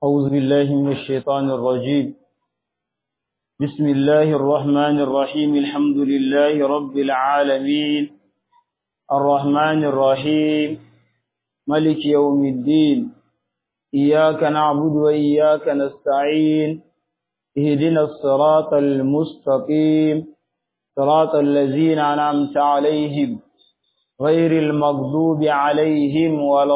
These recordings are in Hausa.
أعوذ بالله من الشيطان الرجيم بسم الله الرحمن الرحيم الحمد لله رب العالمين الرحمن الرحيم ملك يوم الدين إياك نعبد وإياك نستعين اهدنا الصراط المستقيم صراط الذين أنعمت عليهم غير المغضوب عليهم ولا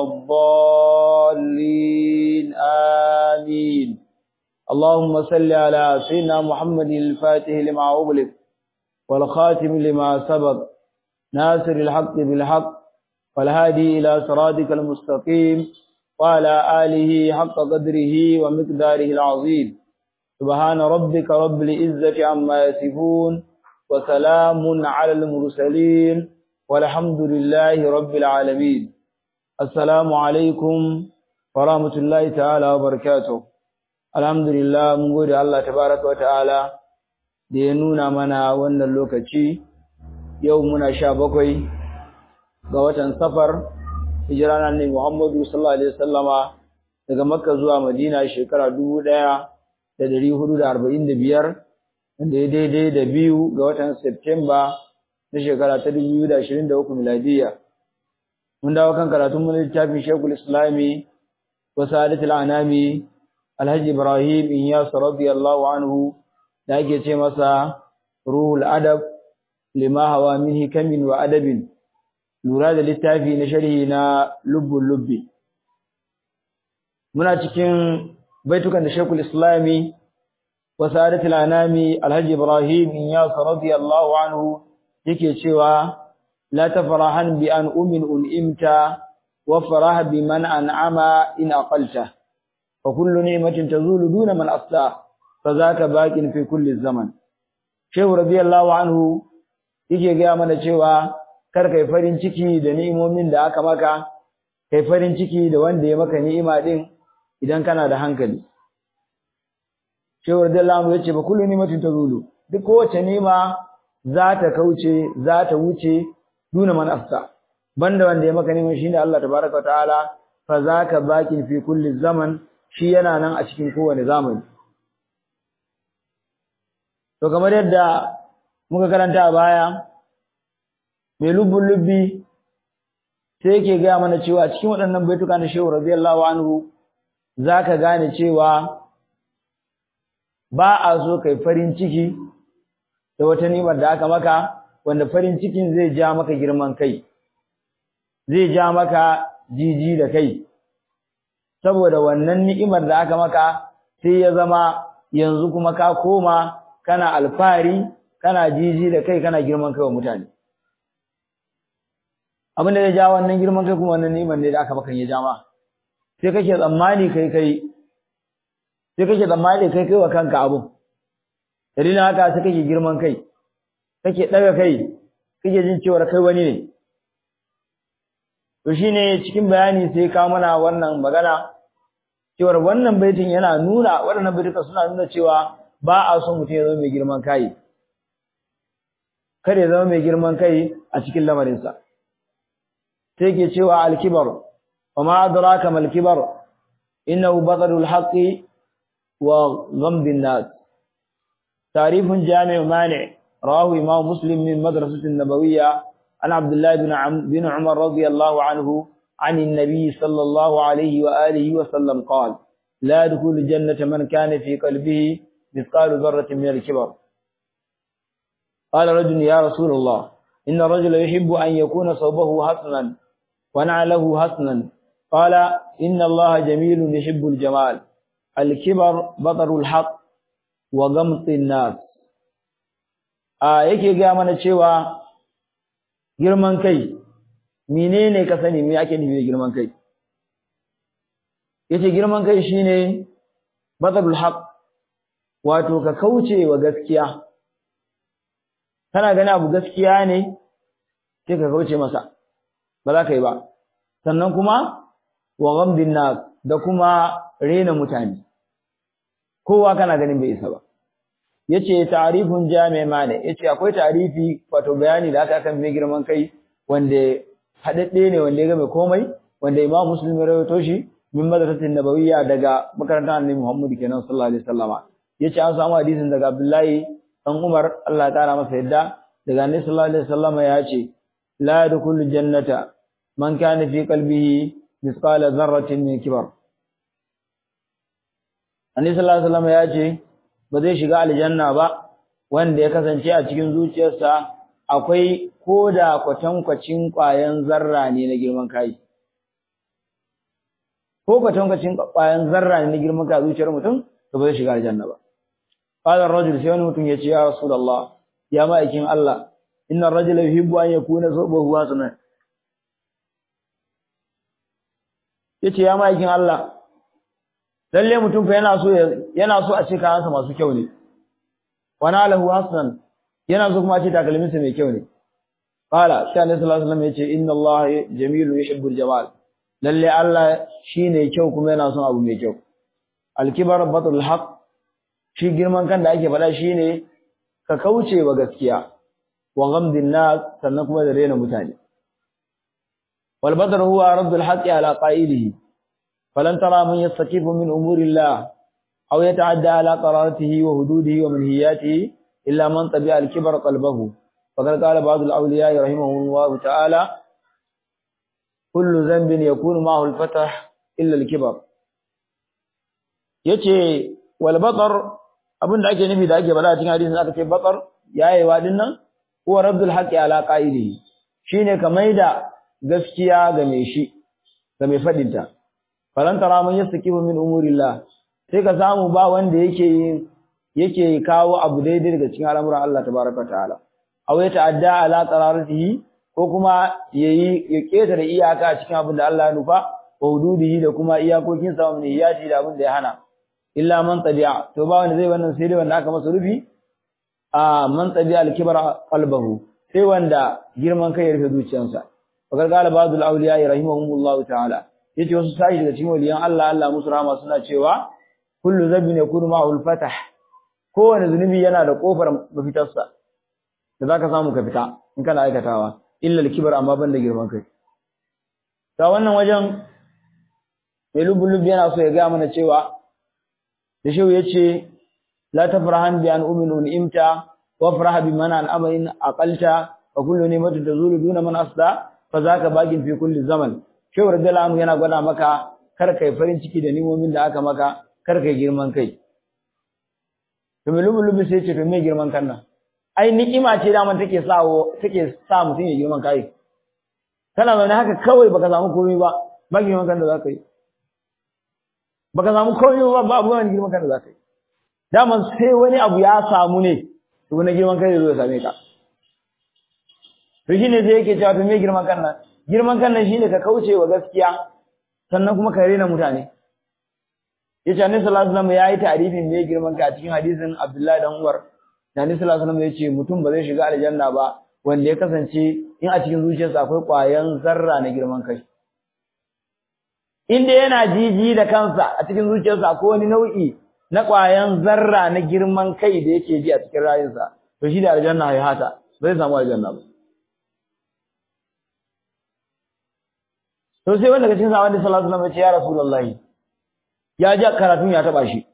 الضالين آمين اللهم صل على سيدنا محمد الفاتح لما أغلق والخاتم لما سبق ناصر الحق بالحق والهادي إلى صراطك المستقيم وعلى آله حق قدره ومقداره العظيم سبحان ربك رب العزة عما يصفون وسلام على المرسلين والحمد لله رب العالمين السلام عليكم ورحمة الله تعالى وبركاته الحمد لله mun gode Allah tabaraka wataala da ya nuna mana wannan lokaci yau muna sha bakwai ga watan safar hijira na ne Muhammadu sallallahu alaihi wasallama daga Makka zuwa Madina shekara 1445 wanda ya daidai da biyu ga watan September na shekara ta 2023 miladiya mun dawo kan karatun mun littafin Sheikhul Islami wa Sa'adatul Anami Alhaji Ibrahim Inyas radiyallahu anhu da ake ce masa Ruhul Adab lima hawa min hikamin wa adabin lura da littafi na sharhi na Lubbul Lubbi muna cikin baitukan da Sheikhul Islami wa Sa'adatul Anami Alhaji Ibrahim Inyas radiyallahu anhu yake cewa la tafrahan bi an umin un'imta wa farah bi man an'ama in aqalta fa kullu ni'matin tazulu duna man afta fa zaka baqin fi kulli zaman shehu radiyallahu anhu yake ga mana cewa kar kai farin ciki da ni'imomin da aka maka kai farin ciki da wanda ya maka ni'ima din idan kana da hankali shehu radiyallahu anhu yace fa kullu ni'matin tazulu duk kowace ni'ima za ta kauce za ta wuce duna man afta banda wanda ya maka neman shine Allah tabaraka ta'ala fa zaka bakin fi kulli zaman shi yana nan a cikin kowane zamani to kamar yadda muka karanta a baya mai lubbun lubbi sai yake gaya mana cewa cikin waɗannan baituka na shehu radiyallahu anhu zaka gane cewa ba a so kai farin ciki da wata ni'imar da aka maka wanda farin cikin zai ja maka girman kai zai ja maka jiji da kai saboda wannan ni'imar da aka maka sai ya zama yanzu kuma ka koma kana alfari kana jiji da kai kana girman kai wa mutane abin da ya ja wannan girman kai kuma wannan ni'imar ne da aka maka ya ja ma sai kake tsammani kai kai sai kake tsammani kai kai wa kanka abun dalilin haka sai kake girman kai kake daga kai kake jin cewa kai wani ne to shine cikin bayani sai ka mana wannan magana cewa wannan baitin yana nuna waɗannan baituka suna nuna cewa ba a so mutum ya zama mai girman kai kada ya zama mai girman kai a cikin lamarinsa sai ke cewa al-kibar wa ma adraka mal kibar innahu batarul haqqi wa ghamdin nas تعريف جامع مانع رواه إمام مسلم من مدرسة النبوية عن عبد الله بن عم بن عمر رضي الله عنه عن النبي صلى الله عليه وآله وسلم قال لا يدخل الجنة من كان في قلبه مثقال ذرة من الكبر قال رجل يا رسول الله إن الرجل يحب أن يكون صوبه حسنا ونعله حسنا قال إن الله جميل يحب الجمال الكبر بطر الحق wa gamtsin nas a yake ga mana cewa girman kai menene ka sani me ake nufi da girman kai yace girman kai shine badalul haqq wato ka kauce wa gaskiya kana gani abu gaskiya ne sai ka kauce masa ba za ka yi ba sannan kuma wa gamdin nas da kuma rena mutane kowa kana ganin bai isa ba yace ta'rifun jami' mane yace akwai ta'rifi wato bayani da aka kan mai girman kai wanda hadadde ne wanda ya ga mai komai wanda Imam Muslim ya rawaito shi min madrasatin nabawiyya daga makarantar annabi Muhammad kenan sallallahu alaihi wasallama yace an samu hadisin daga Abdullahi dan Umar Allah ya kara masa yadda daga annabi sallallahu alaihi wasallama yace la yadkhulu jannata man kana fi qalbihi mithqala dharratin min kibar annabi sallallahu alaihi wasallama yace ba zai shiga aljanna ba wanda ya kasance a cikin zuciyarsa akwai koda kwatankwacin ƙwayan zarra ne na girman kai ko kwatankwacin ƙwayan zarra ne na girman kai a zuciyar mutum to ba zai shiga aljanna ba qala ar-rajul sai wani mutum ya ce ya rasulullah ya ma'aikin Allah inna ar-rajula yuhibbu an yakuna zawbahu hasanan yace ya ma'aikin Allah lalle mutum fa yana so yana so a ce kayansa masu kyau ne wa nalahu hasan yana so kuma a ce takalminsa mai kyau ne qala sai annabi sallallahu alaihi wasallam yace inna Allah jamilun yuhibbul jamal lalle Allah shine kyau kuma yana son abu mai kyau al-kibar batul haqq shi girman kan da ake faɗa shine ka kauce wa gaskiya wa ghamdin nas sannan kuma da rena mutane wal badr huwa raddul haqqi ala qa'ilihi falan tara man yastakifu min umurillah aw yata'adda ala qararatihi wa hududihi wa manhiyatihi illa man tabi'a al-kibra qalbahu faqad qala ba'd al-awliya rahimahullah ta'ala kullu dhanbin yakunu ma'ahu al-fath illa al-kibr yace wal batar abinda ake nufi da ake bada a cikin hadisin aka ce batar yayewa din nan huwa raddul haqqi ala qa'ilihi shine ka maida gaskiya ga mai shi ga mai fadin ta falan tara man yastakibu min umurillah sai ka samu ba wanda yake yake kawo abu daidai daga cikin al'amuran Allah tabaraka ta'ala aw ya ta'adda ala qararatihi ko kuma yayi ya ketare iyaka a cikin abin da Allah ya nufa wa hududihi da kuma iyakokin sa mun iyati da abin da ya hana illa man tabi'a to ba wanda zai wannan sai dai wanda aka masa rufi a man tabi'a al-kibra qalbahu sai wanda girman kai ya rufe zuciyarsa fakar qala ba'dul awliya rahimahumullahu ta'ala yace wasu sai daga cikin waliyan Allah Allah musu rahama suna cewa kullu zabin yakunu ma'ahu al-fatah kowane zunubi yana da kofar mafitarsa da zaka samu ka fita in kana aikatawa illa al-kibr amma banda girman kai ta wannan wajen mai lubulubi yana so ya ga mana cewa da shehu yace la tafrahan bi an uminu imta wa faraha bi man an amain aqalta wa kullu ni'matin tazulu duna man asda fa zaka bagin fi kulli zaman shehu radiyallahu anhu yana gwada maka kar kai farin ciki da nimomin da aka maka kar kai girman kai to me lubulubi sai ce to me girman kan nan ai ni'ima ce da man take sawo take sa mutun ya girman kai kana zaune haka kawai baka samu komai ba ba girman kan da zaka yi baka samu komai ba ba abubuwan girman kan da zaka yi daman sai wani abu ya samu ne to na girman kai zai same ka to shine sai yake cewa to me girman kan nan girman kan nan shine ka kauce wa gaskiya sannan kuma ka rena mutane yace annabi sallallahu alaihi wasallam yayi ta'rifin me girman ka a cikin hadisin Abdullahi dan Umar annabi sallallahu alaihi wasallam yace mutum ba zai shiga aljanna ba wanda ya kasance in a cikin zuciyarsa akwai ƙwayan zarra na girman kai inda yana jiji da kansa a cikin zuciyarsa akwai wani nau'i na ƙwayan zarra na girman kai da yake ji a cikin rayuwarsa to shi da aljanna ya hata ba zai samu aljanna ba to sai wanda daga cikin sahabban da sallallahu alaihi wasallam ya ce ya rasulullahi ya ji karatun ya taba shi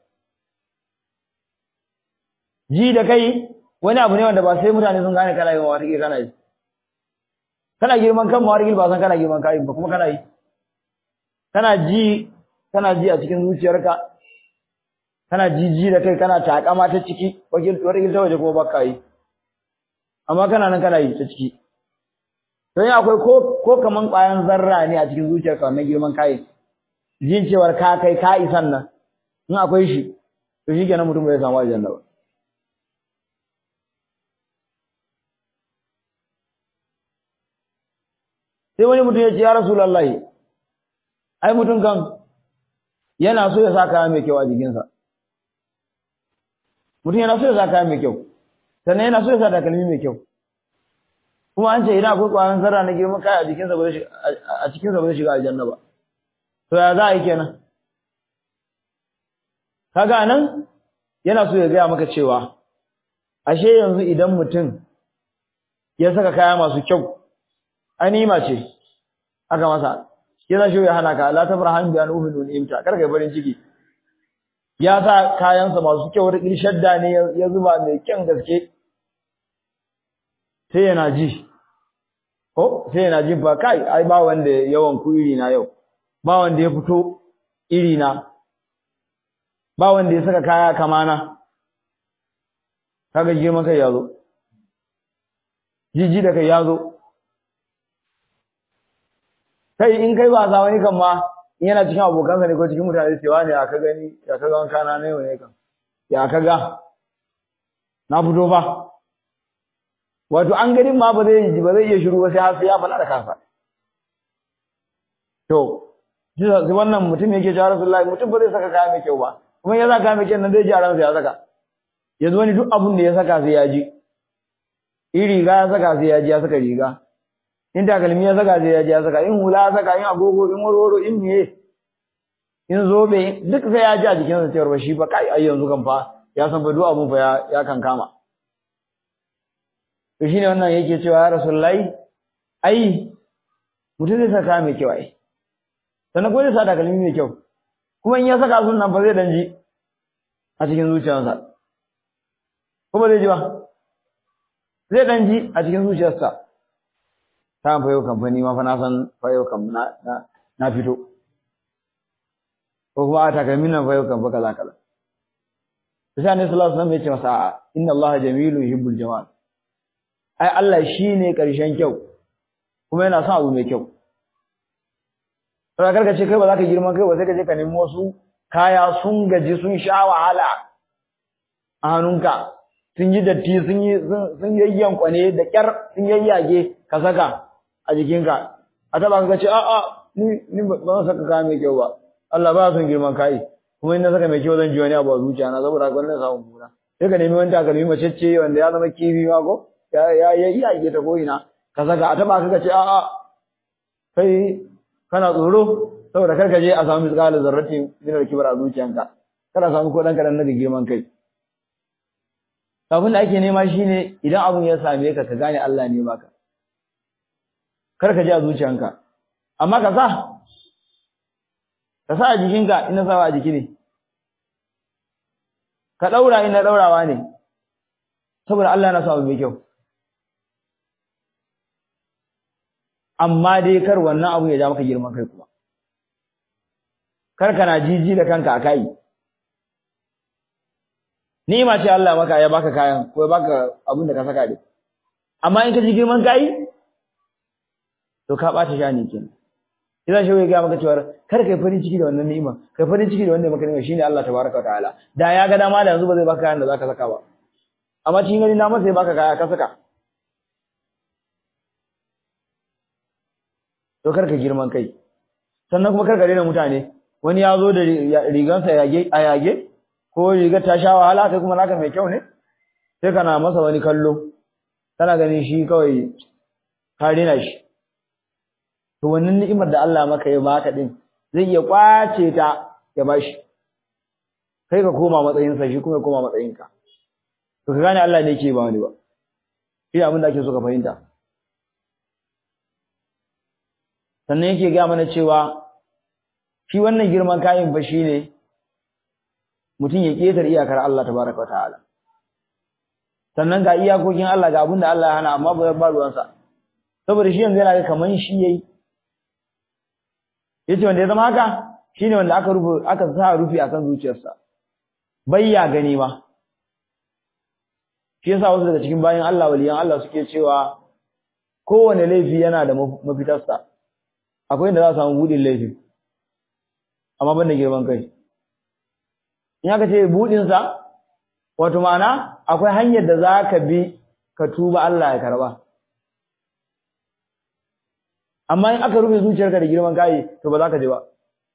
ji da kai wani abu ne wanda ba sai mutane sun gane kana yi wa wata kana yi kana girman kan mawargil ba san kana girman kai ba kuma kana yi kana ji kana ji a cikin zuciyarka kana jiji da kai kana takama ta ciki wakil ta waje kuma baka yi amma kana nan kana yi ta ciki don akwai ko ko kaman ƙwayan zarra ne a cikin zuciyarka wannan girman kai jin cewar ka kai ka isan nan in akwai shi to shi kenan mutum bai samu aljanna ba sai wani mutum ya ce ya rasulullahi ai mutum kan yana so ya sa kaya mai kyau a jikinsa mutum yana so ya sa kaya mai kyau sannan yana so ya sa takalmi mai kyau kuma an ce idan akwai ƙwayan zarra na girman kaya a jikinsa ba a cikinsa ba zai shiga aljanna ba to ya za a yi kenan kaga nan yana so ya gaya maka cewa ashe yanzu idan mutum ya saka kaya masu kyau anima ce aka masa shi za shi ya hana ka la tafrahan bi an uminu imta kar kai farin ciki ya sa kayansa masu kyau da shadda ne ya zuba mai kyan gaske sai yana ji ko sai yana ji ba kai ai ba wanda yawan ku iri na yau ba wanda ya fito iri na ba wanda ya saka kaya kamana kaga girman kai ya zo jiji da kai ya zo kai in kai ba sa wani kan ma in yana cikin abokansa ne ko cikin mutane cewa ne aka gani ya kaga wanka na ne ne kan ya kaga na fito ba wato an ganin ma ba zai ba zai iya shiru ba sai har sai ya faɗa da kansa to sai wannan mutum yake cewa Rasulullahi mutum ba zai saka kaya mai kyau ba kuma ya saka kaya mai kyau nan zai ji a ransa ya saka yanzu wani duk abin da ya saka sai ya ji in riga ya saka sai ya ji ya saka riga in takalmi ya saka sai ya ji ya saka in hula ya saka in agogo in warwaro in miye in zobe duk sai ya ji a jikinsa cewar ba shi fa kai ai yanzu kan fa ya san fa duk abun fa ya ya kan kama to shine wannan yake cewa ya rasulullahi ai mutum zai saka mai kyau ai sannan ko zai sa takalmi mai kyau kuma in ya saka sun nan fa zai dan ji a cikin zuciyarsa ko ba zai ji ba zai dan ji a cikin zuciyarsa ta fayo kamfani ma fa na san fayo kam na na fito ko kuma a takalmin nan fayo kam fa kaza kaza sai ne sallallahu alaihi wasallam ya ce masa a'a inna allaha jamilun yuhibbul jamal ai Allah shine karshen kyau kuma yana son abu mai kyau sai karka ce kai ba za ka girma kai ba sai ka je ka nemi wasu kaya sun gaji sun sha wahala a hannunka sun yi datti sun yi sun yayyan kwane da kyar sun yayyage ka saka a jikinka a taba ka ce a a ni ni ba zan saka kaya mai kyau ba Allah ba son girman kai kuma in na saka mai kyau zan ji wani abu a zuciya na saboda haka wannan samun mura sai ka nemi wani takalmi macece wanda ya zama kifi ma ko ya ya yayyage ta ko ina ka saka a taba ka ce a a kai kana tsoro saboda kar ka je a samu misqala zarrati min al-kibar a zuciyanka kada samu ko dan kadan na girman kai abin da ake nema shine idan abun ya same ka ka gane Allah ne baka kar ka ji a zuciyanka amma ka sa ka sa a jikinka ina sawa a jiki ne ka daura ina daurawa ne saboda Allah yana sa abu mai kyau amma dai kar wannan abu ya ja maka girman kai kuma kar kana jiji da kanka akai ni'ima ce Allah maka ya baka kayan ko ya baka abin da ka saka dai amma in ka ji girman kai to ka bata shani kenan idan shi ya ga maka cewa kar kai farin ciki da wannan ni'ima kai farin ciki da wanda maka ni'ima shine Allah tabaraka wa ta'ala da ya ga dama da yanzu ba zai baka kayan da zaka saka ba amma cikin gani na masa ya baka kaya ka saka to kar ka girman kai sannan kuma kar ka rena mutane wani ya zo da rigansa yage a yage ko rigar ta sha wahala kai kuma naka mai kyau ne sai kana masa wani kallo kana ganin shi kawai ka rena shi to wannan ni'imar da Allah maka ya baka din zai iya kwace ta ya bashi kai ka koma matsayin sa shi kuma ya koma matsayin ka to ka gane Allah ne yake ba wani ba shi abin da ake so ka fahimta sannan yake ga mana cewa shi wannan girman kayan fa shine mutum ya ketar iyakar Allah tabaraka ta'ala sannan ga iyakokin Allah ga abin da Allah ya hana amma ba ba ruwansa saboda shi yanzu yana ga kaman shi yayi yace wanda ya zama haka shine wanda aka rufe aka sa rufi akan zuciyarsa bai ya gani ma shi yasa wasu daga cikin bayan Allah waliyan Allah suke cewa kowane laifi yana da mafitarsa akwai inda za a samu budin laifi amma ban da girman kai in aka ce budinsa wato ma'ana akwai hanyar da za ka bi ka tuba Allah ya karba amma in aka rufe zuciyarka da girman kai to ba za ka je ba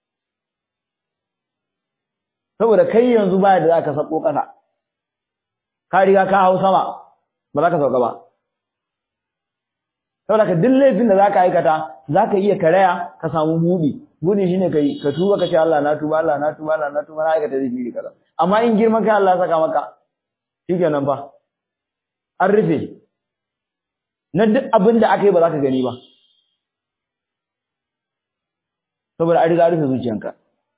saboda kai yanzu baya da za ka sako ƙasa ka riga ka hau sama ba za ka sauka ba saboda ka duk laifin da za ka aikata za ka iya karaya ka samu buɗi buɗi shine kai ka tuba ka ce Allah na tuba Allah na tuba Allah na tuba na aikata zai fili kaza amma in girman kai Allah ya saka maka shikenan fa an rufe na duk abin da aka yi ba za ka gani ba saboda an riga rufe zuciyanka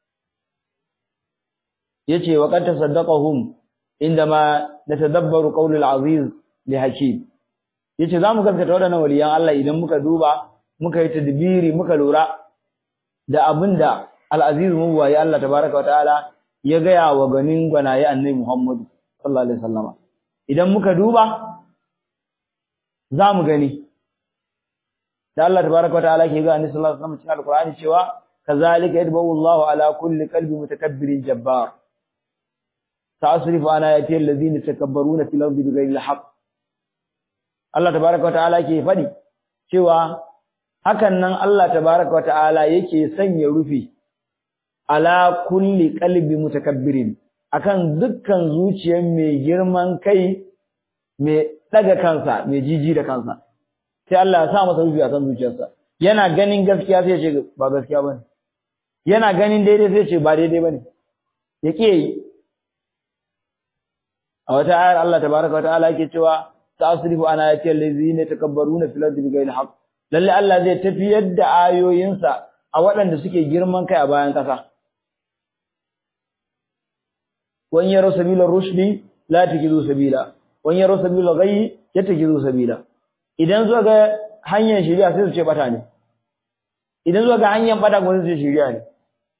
yace wa qad tasaddaqahum indama natadabbaru qawlul aziz li hakim yace zamu gaskata wadannan waliyan Allah idan muka duba muka yi tadbiri muka lura da abinda al-aziz mu waye Allah tabaaraka wa ta'ala ya gaya wa ganin gwanaye annabi Muhammad sallallahu alaihi wasallama idan muka duba zamu gani da Allah tabaaraka wa ta'ala ke ga annabi sallallahu alaihi wasallam cikin alqur'ani cewa kazalika yadbu Allahu ala kulli qalbi mutakabbirin jabbar ta'asrifu ana yati alladhina takabbaruna fil ardi bighayri alhaq Allah tabaaraka wa ta'ala ke fadi cewa hakan nan Allah tabaaraka wa ta'ala yake sanya rufi ala kulli qalbi mutakabbirin akan dukkan zuciyar mai girman kai mai daga kansa mai jiji da kansa sai Allah ya sa masa rufi akan zuciyarsa yana ganin gaskiya sai ya ce ba gaskiya bane yana ganin daidai sai ya ce ba daidai bane ya ke yi a wata ayar Allah tabaraka wa ta'ala yake cewa tasrifu ana ayati allazina takabbaruna fil ardi bighayri haqq lalle Allah zai tafiyar da ayoyinsa a waɗanda suke girman kai a bayan ƙasa wan yaro sabila rushdi la tajidu sabila wan yaro sabila ghayyi yatajidu sabila idan zuwa ga hanyar shari'a sai su ce bata ne idan zuwa ga hanyar bata kuma sai su ce shari'a ne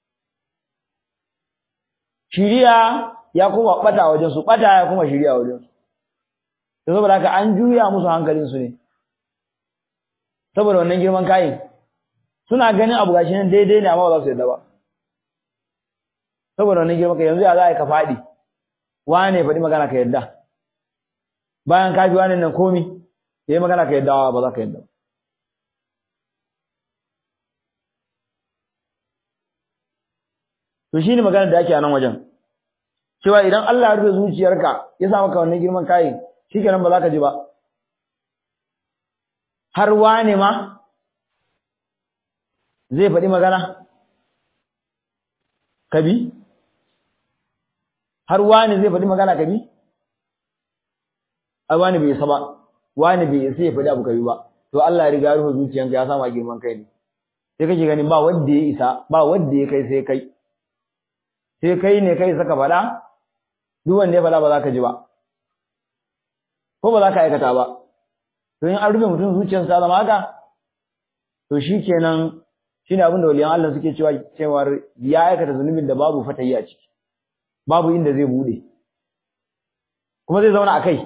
shari'a ya kuma bata wajen su bata ya kuma shari'a wajen su to saboda haka an juya musu hankalin su ne saboda wannan girman kayin suna ganin abu gashi nan daidai ne amma ba za su yarda ba saboda wannan girman kai yanzu ya za a yi ka faɗi wane faɗi magana ka yarda bayan ka fi wani nan komi ya yi magana ka yarda ba za ka yarda to shi ne magana da ake a nan wajen cewa idan Allah ya rufe zuciyarka ya sa maka wannan girman kayin shikenan ba za ka ji ba har wane ma zai faɗi magana kabi har wane zai faɗi magana kabi ai wani bai isa ba wani bai isa ya faɗi abu kabi ba to Allah ya riga rufe zuciyanka ya sama girman kai ne sai kake ganin ba wanda ya isa ba wanda ya kai sai kai sai kai ne kai saka faɗa duk wanda ya faɗa ba za ka ji ba ko ba za ka aikata ba to in an rufe mutum zuciyarsa zama haka to shikenan shine abin da waliyan Allah suke cewa cewa ya aikata zunubin da babu fatayi a ciki babu inda zai bude kuma zai zauna akai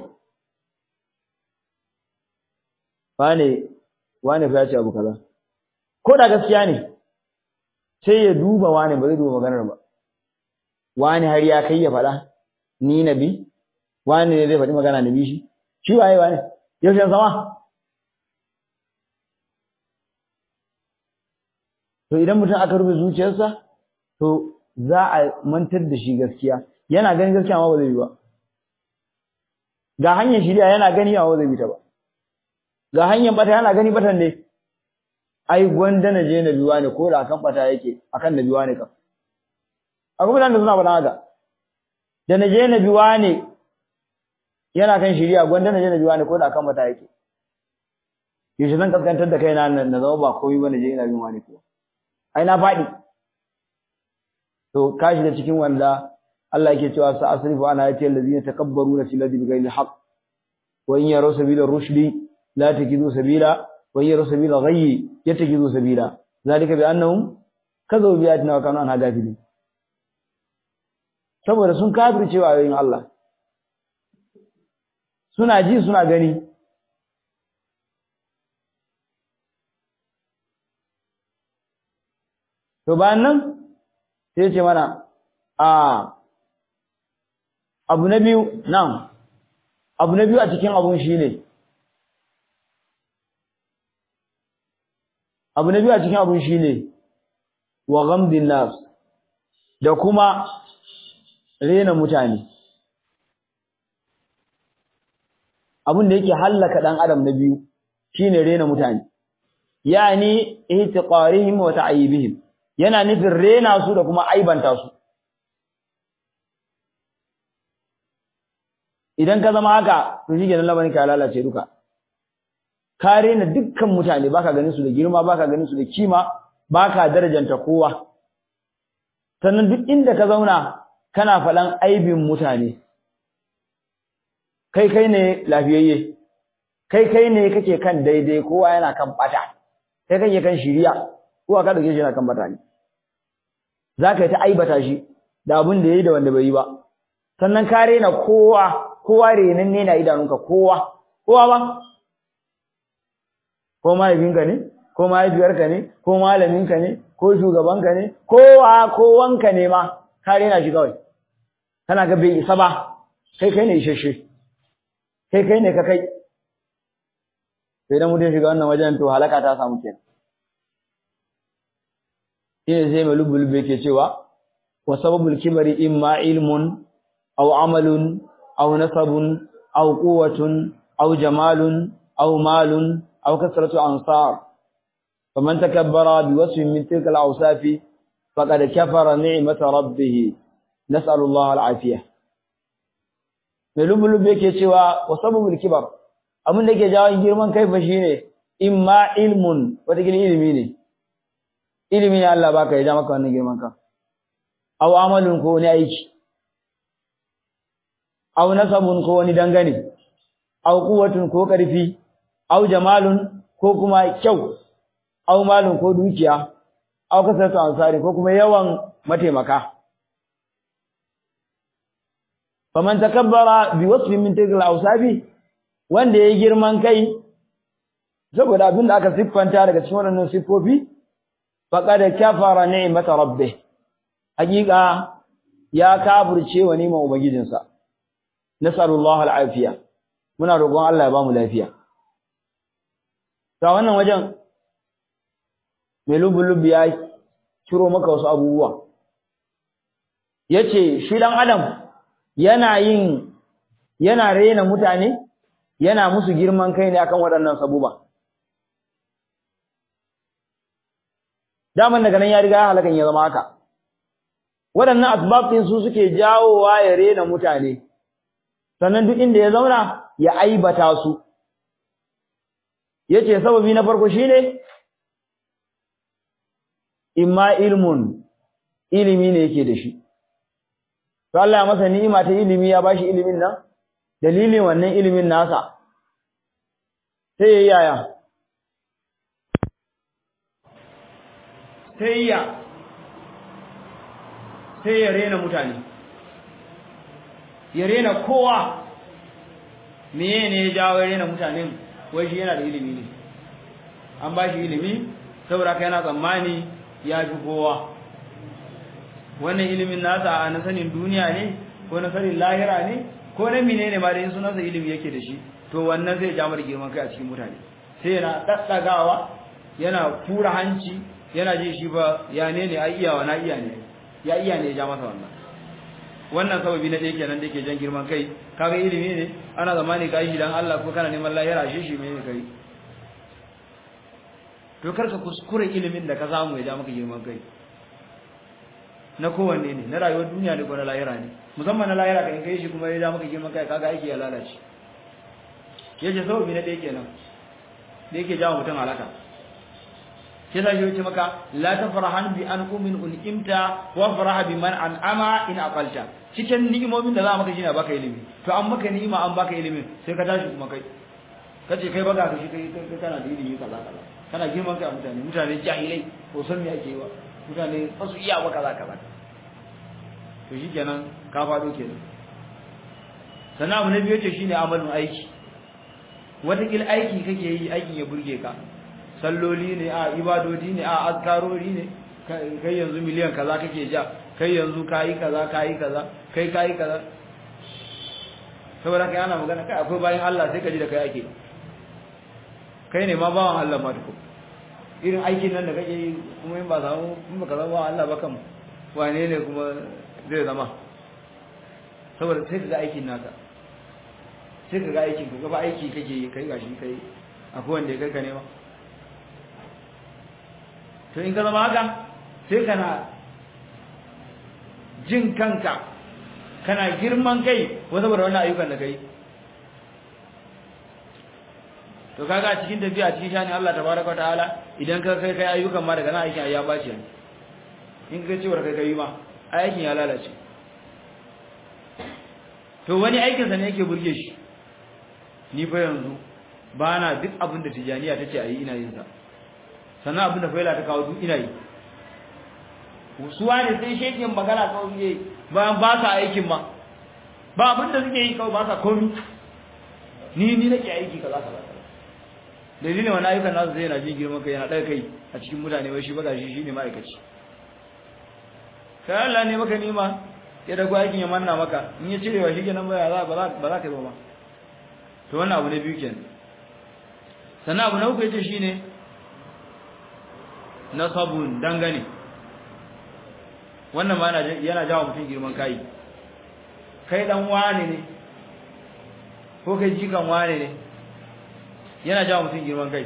wane wane fa ya ce abu kaza ko da gaskiya ne sai ya duba wane ba zai duba maganar ba wane har ya kai ya faɗa ni nabi wane ne zai faɗi magana nabi shi shi waye wane yaushe sama to idan mutum aka rufe zuciyarsa to za a mantar da shi gaskiya yana ganin gaskiya amma ba zai yi ba ga hanyar shirya yana gani amma ba zai bi ta ba ga hanyar bata yana gani batan ne ai gwanda na je na biwa ne ko da akan bata yake akan na biwa ne kam akwai mutanen da suna faɗa haka da na je na biwa ne yana kan shirya gwanda na je na biwa ne ko da akan bata yake yaushe zan kaskantar da kaina na zama ba komai ba na je ina bin wani ko ai na faɗi to ka shiga cikin wanda Allah yake cewa sa asrifu ana ayati allazina takabbaruna fil ardi bighayri haqq wa in yaraw sabila rushdi la tajidu sabila wa in yaraw sabila ghayyi yatajidu sabila zalika bi annahum kadhabu bi ayatina wa kanu anha ghafilin saboda sun kafirce wa ayoyin Allah suna ji suna gani To bayan nan sai ce mana a abu na biyu nan abu na biyu a cikin abun shine abu na biyu a cikin abun shine wa ghamdin nas da kuma rena mutane abun da yake hallaka dan adam na biyu shine rena mutane yani ihtiqarihim wa ta'yibihim yana nufin rena su da kuma aibanta su idan ka zama haka to shi kenan lamarin ka lalace duka ka rena dukkan mutane baka ganin su da girma baka ganin su da kima baka darajanta kowa sannan duk inda ka zauna kana faɗan aibin mutane kai kai ne lafiyayye kai kai ne kake kan daidai kowa yana kan bata kai kake kan shiriya kowa ka dauke shi yana kan bata ne zaka yi ta aibata shi da abin da yayi da wanda bai yi ba sannan ka rena kowa kowa renan ne na idanunka kowa kowa ba ko mahaifinka ne ko mahaifiyarka ne ko malaminka ne ko shugabanka ne kowa kowanka ne ma ka rena shi kawai kana ga bai isa ba kai kai ne isasshe kai kai ne ka kai sai dan mutum shiga wannan wajen to halaka ta samu kenan shine sai mai lubulube ke cewa wa sababul kibari imma ilmun aw amalun aw nasabun aw quwwatun aw jamalun aw malun aw kasratu ansar faman takabbara biwasfin min tilka al-awsaf faqad kafara ni'mata rabbih nas'alu Allah al-afiyah mai lubulube ke cewa wa sababul kibar abin da ke jawo girman kai fa shine imma ilmun wata ilimi ne ilimi ne Allah baka ya ja maka wannan girman ka aw amalun ko wani aiki aw nasabun ko wani dangane aw quwwatun ko karfi aw jamalun ko kuma kyau aw malun ko dukiya aw kasatu ansari ko kuma yawan mataimaka faman takabbara bi wasfin min tilkal awsafi wanda yayi girman kai saboda abin da aka siffanta daga cikin wannan siffofi faqad kafara ni'mata rabbih hakika ya kafirce wa ni'man ubangijinsa nasallallahu al'afiya muna roƙon Allah ya bamu lafiya ta wannan wajen mai lubulubi ya ciro maka wasu abubuwa yace shi dan adam yana yin yana rena mutane yana musu girman kai ne akan waɗannan sabuba daman daga nan ya riga ya halakan ya zama haka waɗannan asbab ɗin su suke jawowa ya rena mutane sannan duk inda ya zauna ya aibata su yace sababi na farko shine imma ilmun ilimi ne yake da shi to Allah ya masa ni'ima ta ilimi ya bashi ilimin nan dalilin wannan ilimin nasa sai yayi yaya sai ya sai ya rena mutane ya rena kowa meye ne ya jawo ya rena mutanen wai shi yana da ilimi ne an ba shi ilimi saboda kai yana tsammani ya fi kowa wannan ilimin nasa a na sanin duniya ne ko na sanin lahira ne ko na mine ne ma da yin sunansa ilimi yake da shi to wannan zai ja mara girman kai a cikin mutane sai yana ɗaɗɗagawa yana tura hanci yana ji shi ba ya ne ne ai iyawa na iya ne ya iya ne ya ja masa wannan wannan sababi na ɗaya kenan da yake jan girman kai kaga ilimi ne ana zamani ka yi shi dan Allah ko kana neman lahira shi shi mai kai to karka kuskure ilimin da ka samu ya ja maka girman kai na kowanne ne na rayuwar duniya ne ko na lahira ne musamman na lahira kan kai shi kuma ya ja maka girman kai kaga aiki ya lalace yace sababi na ɗaya kenan da yake jawo mutum halaka sai da shi maka la tafrahan bi an umin unimta wa faraha bi man an'ama in aqalta cikin ni'imomin da za maka shine baka ilimi to an maka ni'ima an baka ilimin sai ka tashi kuma kai kace kai baga ka shi kai kai kana da ilimi kaza kaza kana girman kai mutane mutane jahilai ko san me ake yi wa mutane ba su iya ba kaza kaza to shikenan ka fado kenan sannan abu na biyu ce shine amalin aiki wata aiki kake yi aikin ya burge ka salloli ne a ibadodi ne a azkarori ne kai yanzu miliyan kaza kake ja kai yanzu kayi kaza kayi kaza kai kayi kaza saboda kai ana magana kai akwai bayan Allah sai ka ji da kai ake kai ne ma bawan Allah ma duko irin aikin nan da kake yi kuma in ba samu in ba ka zama Allah ba kan wane ne kuma zai zama saboda sai ka ga aikin naka sai ka ga aikin ka gaba aiki kake yi kai gashi kai akwai wanda ya kai ka nema to in ka zama haka sai kana jin kanka kana girman kai ko saboda wannan ayyukan da kai to kaga a cikin tafiya cikin shani Allah tabaraka wa ta'ala idan ka kai kai ayyukan ma daga nan aikin ya bace ne in ka ce war kai kai ma aikin ya lalace to wani aikin sa ne yake burge shi ni fa yanzu ba na duk abin da tijaniya tace ayi ina yin sa sannan abin da faila ta kawo duk ina yi suwa ne sai shekin magana kawai suke ba ba sa aikin ma ba abin da suke yi kawai ba sa komi ni ni nake aiki kaza kaza dalilin wani ayyukan nasu zai na jin girman kai yana ɗaga kai a cikin mutane wai shi ba shi shine ma'aikaci kai Allah ne maka nima ya dago aikin ya manna maka in ya cirewa shi kenan ba za ba za ka yi ba to wannan abu ne biyu kenan sannan abu na uku yace shine nasabun dangane wannan ma yana jawo mutum girman kai kai dan wane ne ko kai jikan wane ne yana jawo mutum girman kai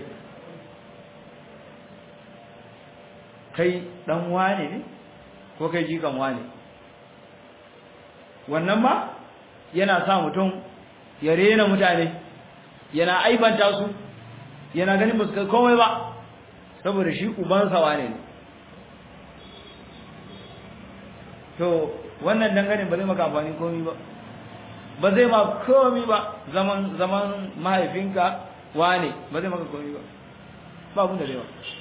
kai dan wane ne ko kai jikan wane wannan ma yana sa mutum ya rena mutane yana aibanta su yana ganin ba su kai komai ba saboda shi ubansa wane ne to wannan dangane ba zai maka amfani komai ba ba zai ma komai ba zaman zaman mahaifinka wane ba zai maka komai ba ba abin da zai ba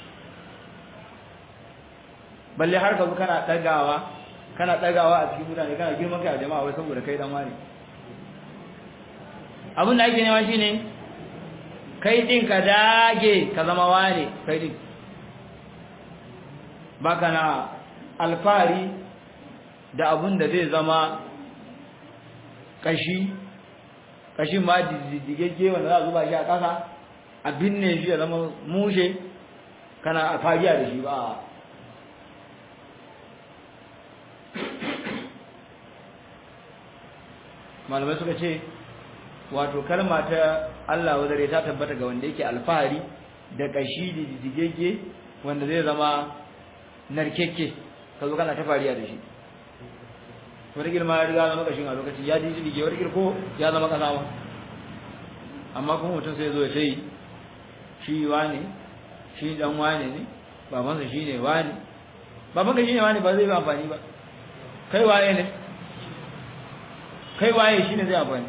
balle har ka zo kana dagawa kana dagawa a cikin mutane kana girman kai a jama'a wai saboda kai dan wane abin da ake nema shine kai din ka dage ka zama wane kai din baka na alfari da abun da zai zama kashi kashin ma diddigegge wanda za a zuba shi a ƙasa a binne shi ya zama mushe kana a fariya da shi ba malamai suka ce wato kalma ta Allah wadare ta tabbata ga wanda yake alfahari da kashi da diddigegge wanda zai zama narkekke ka zo kana ta fariya da shi wani girma ya riga zama kashin a lokaci ya ji jirgi wani girko ya zama kasa ma amma kuma mutum sai zo ya sai shi wane shi dan wane ne babansa shi ne wane babanka shi ne wane ba zai ba amfani ba kai waye ne kai waye shi ne zai amfani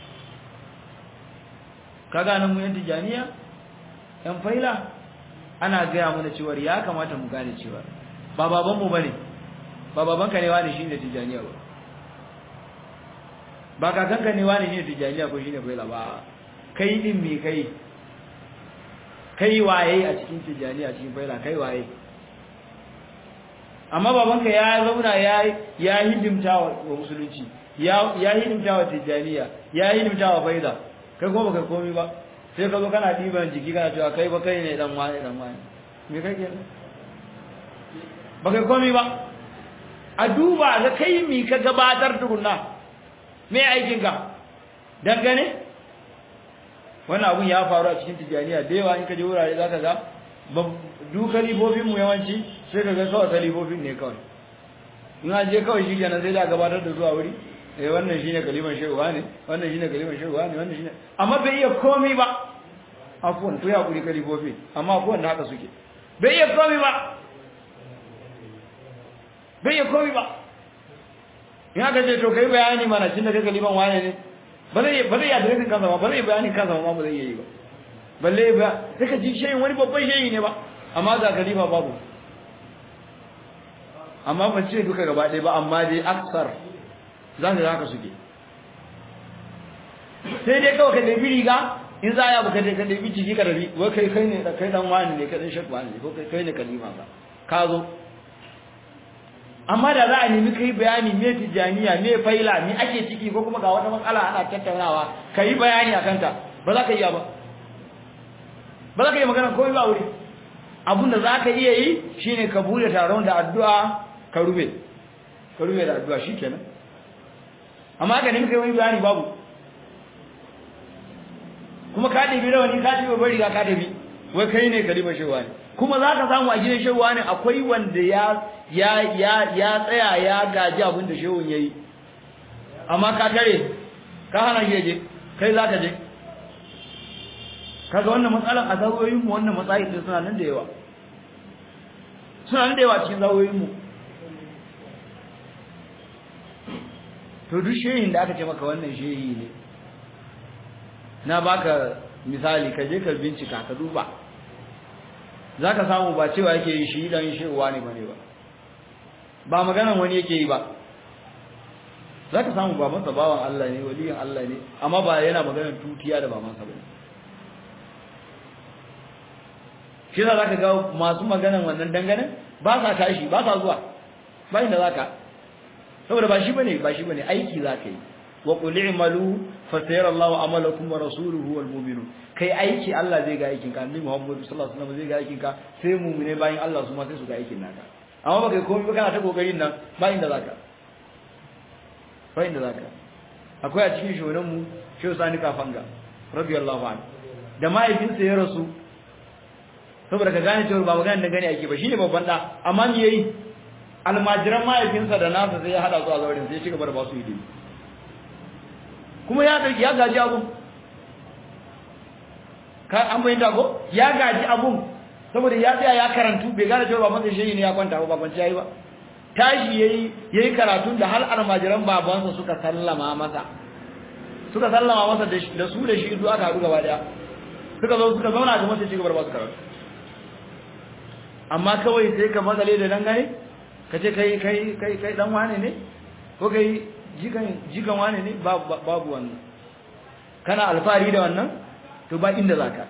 ka gane mu yan tijaniya yan faila ana gaya mana cewar ya kamata mu gane cewa ba babanmu ba ne ba babanka ne wani shi ne tijaniya ba ba kakanka ne wani shi ne tijaniya ko shi ne faila ba kai din me kai kai waye a cikin tijaniya cikin faila kai waye amma babanka ya zauna ya ya hidimta wa musulunci ya ya hidimta wa tijaniya ya hidimta wa faila kai kuma baka komi ba sai ka zo kana diban jiki kana cewa kai ba kai ne dan wani dan wani me kake ba kai komi ba a duba ga kai mi ka gabatar tukunna me aikin ka dangane wannan abun ya faru a cikin tijaniya da yawa in ka je wurare zaka ga du kalibobin mu yawanci sai ka ga kawai kalibobin ne kawai in an je kawai shi kenan sai da gabatar da zuwa wuri eh wannan shine kaliman shehuwa ne wannan shine kaliman shehuwa ne wannan shine amma bai iya komai ba afwan to ya kuri kalibobi amma afwan da haka suke bai iya komai ba bai iya komai ba in aka ce to kai bayani mana tunda kai kaliman wane ne ba zai ba zai adiresin kansa ba ba zai bayani kansa ba ba zai yi ba balle ba sai ka ji shehin wani babban shehi ne ba amma ga kalifa babu amma ban ce duka gaba ɗaya ba amma dai aksar za ka haka suke sai dai kawai ka ɗabi riga in za a yi abu ka ka ɗabi jiki ka rabi wai kai kai ne kai dan wani ne kai dan shek wani ne ko kai kai ne kalima ba ka zo amma da za a nemi kai bayani me tijaniya me faila me ake ciki ko kuma ga wata matsala ana tattaunawa ka yi bayani a kanta ba za ka iya ba ba za ka yi magana komai ba wuri abin da za ka iya yi shine ka bude taron da addu'a ka rube ka rube da addu'a shikenan amma ka nemi kai wani bayani babu kuma ka dabi rawani ka dabi bari ka dabi wai kai ne kalima shewa ne kuma za ka samu a gidan shewa ne akwai wanda ya ya ya ya tsaya ya gaji abin da shehun yayi amma ka tare ka hana shi je kai za ka je kaga wannan matsalan a zawoyin mu wannan matsayi din suna nan da yawa suna nan da yawa cikin zawoyin mu to duk shehin da aka ce maka wannan shehi ne na baka misali ka je ka bincika ka duba zaka samu ba cewa yake yi shi dan shehuwa ne bane ba ba maganan wani yake yi ba zaka samu babansa bawan Allah ne waliyin Allah ne amma ba yana maganar tutiya da babansa bane shi za ka ga masu maganan wannan dangane ba sa tashi ba sa zuwa ba inda zaka saboda ba shi bane ba shi bane aiki zaka yi wa qul i'malu fa sayara Allahu amalakum wa rasuluhu wal mu'minun kai aiki Allah zai ga aikin ka annabi Muhammad sallallahu alaihi wasallam zai ga aikin ka sai mu'mine bayin Allah su ma sai su ga aikin naka amma baka komai ba kana ta kokarin nan ba inda zaka ba inda zaka akwai a cikin shonan mu Shehu Sani Kafanga radiyallahu anhu da mahaifinsa ya rasu saboda ka gane cewa ba magana da gani ake ba shine babban da amma me yayi almajiran mahaifinsa da nasa sai ya hada su a zaurin sai ya cigaba da ba su ilimi kuma ya dauki ya gaji abun ka an bayyana ko ya gaji abun saboda ya tsaya ya karantu bai gane cewa ba masa shehi ne ya kwanta ba babanci yayi ba tashi yayi yayi karatun da hal almajiran babansa suka sallama masa suka sallama masa da su da shi duk aka haɗu gaba daya suka zo suka zauna ga masa cigaba da ba su karatu amma kawai sai ka matsale da dangane ka ce kai kai kai kai dan wane ne ko kai jikan jikan wane ne babu wannan kana alfari da wannan to ba inda zaka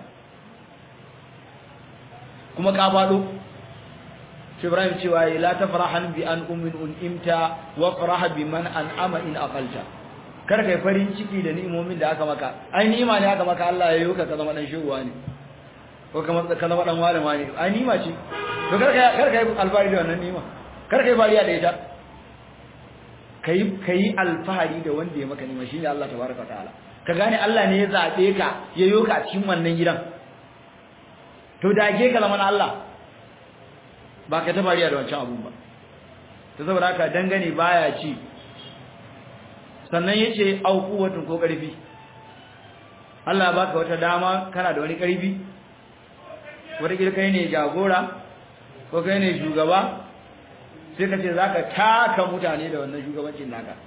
kuma ka fado shi Ibrahim cewa la tafrahan bi an ummin unimta wa farah bi man an'ama in aqalta kar kai farin ciki da ni'imomin da aka maka ai ni'ima ne aka maka Allah ya yi ka zama dan shuwa ne ko kamar ka zama dan malama ne ai ni'ima ce to kar kai kar kai alfahari da wannan ni'ima kar kai bariya da ita kai kai alfahari da wanda ya maka ni'ima shine Allah tabaraka ta'ala ka gane Allah ne ya zabe ka ya yoka a cikin wannan gidan to dage ka zama Allah ba ka ta bariya da wancan abun ba to saboda haka dangane baya ci sannan yace au quwwatun ko karfi Allah baka wata dama kana da wani karfi wata kai ne jagora ko kai ne shugaba sai ka ce zaka taka mutane da wannan shugabancin naka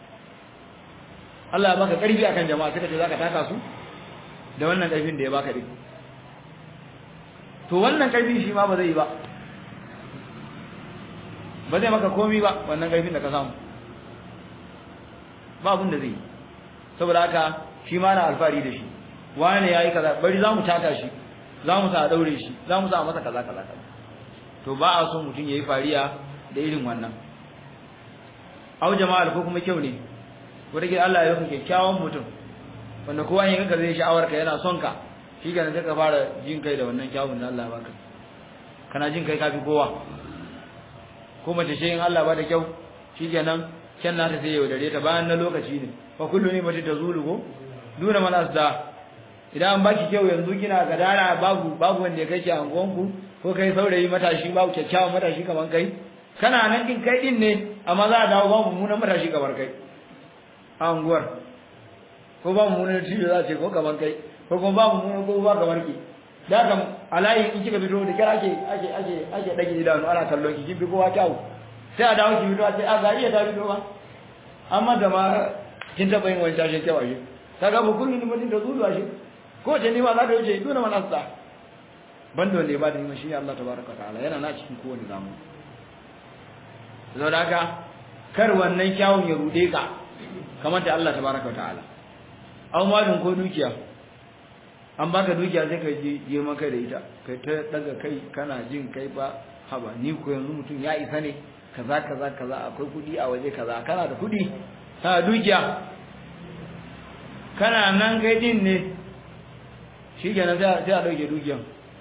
Allah ya baka karfi akan jama'a sai ka ce zaka taka su da wannan karfin da ya baka din to wannan karfi shi ma ba zai yi ba ba zai maka komi ba wannan karfin da ka samu ba abin da zai yi saboda haka shi ma na alfari da shi wani yayi kaza bari za mu taka shi za mu sa daure shi za mu sa masa kaza kaza kaza to ba a so mutum yayi fariya da irin wannan au jama'a ko kuma kyau ne wanda ke Allah ya yi kyakkyawan mutum wanda kowa yin ganka zai sha'awar ka yana son ka shi ga sai ka fara jin kai da wannan kyawun da Allah ya baka kana jin kai kafi kowa ko mace ce in Allah ba da kyau shikenan kyan nata sai ya wadare ta bayan na lokaci ne fa kullu ni mace tazulu ko duna man asda idan an baki kyau yanzu kina gadara babu babu wanda ya kai ki angonku ko kai saurayi matashi babu kyakkyawan matashi kaman kai kana nan din kai din ne amma za a dawo babu mummunan matashi kamar kai a anguwar ko babu mummunan ciwo za a ce ko kaman kai ko kuma babu mummunan ko ba kamar ki da kam alayi in kika fito da kira ake ake ake ake dage idanu ana kallon ki kin bi kowa kyau sai a dawo ki fito a ce a ga iya ta fito ba amma da ma kin taba yin wani tashin kyau ashe kaga ba kullun mutum da zuwa shi ko ce ni ma za ka wuce duna man asta banda wanda ya bada nima shine Allah tabaraka ta'ala yana na cikin kowane zamu saboda haka kar wannan kyawun ya rude ka kamar da Allah tabaraka ta'ala aw malin ko dukiya an baka dukiya sai ka je girman kai da ita kai ta daga kai kana jin kai ba haba ni ko yanzu mutum ya isa ne kaza kaza kaza akwai kudi a waje kaza kana da kudi ha dukiya kana nan kai din ne shi kenan sai a ɗauke dukiyan